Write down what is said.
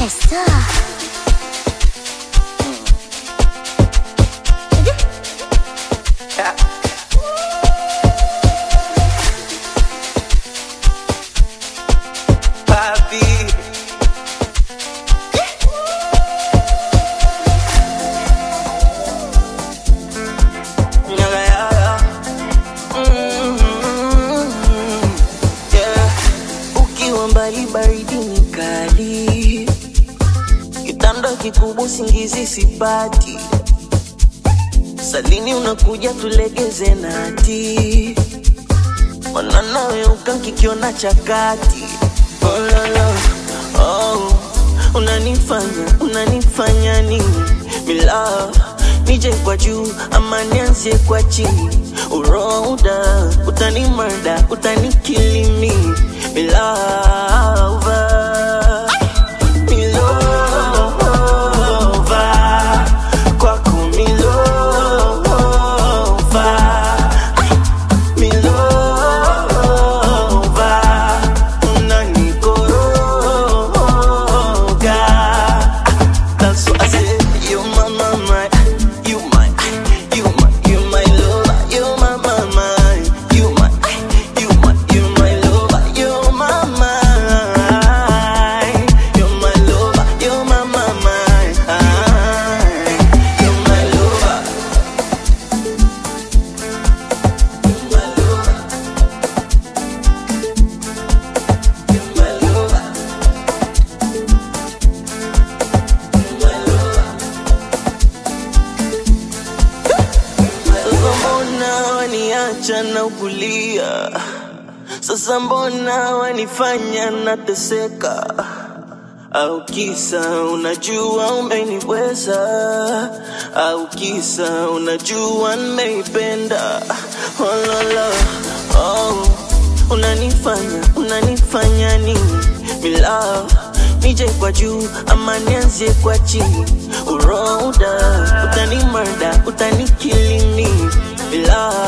ça. Papi. Yaga, yaga. Mm, yeah. Ukiwa mbali baridi ni kali, kitanda kikubwa usingizi sipati, salini unakuja tulegeze nati mananawe ukankikiona chakati oh, la, la. oh, unanifanya unanifanya nini mila nije kwa juu ama nianzie kwa chini uroda utanimarda utanikilimi milava milova kwako milova Milova, unanikoroga. That's what I said. You my mama, you my, you my, you my lover. You my mama, you my, you my, you my lover. You my mind, you my lover. You my mama, you my lover. You my lover. You my lover. Sasa mbona waniacha na ukulia? Sasa mbona wanifanya nateseka? Au kisa unajua umeniweza? Au kisa unajua nimeipenda? Oh, la, la. Oh, unanifanya unanifanya nini? Mila nije kwa juu ama nianzie kwa chini? Uroda utanimarda utanikilini bila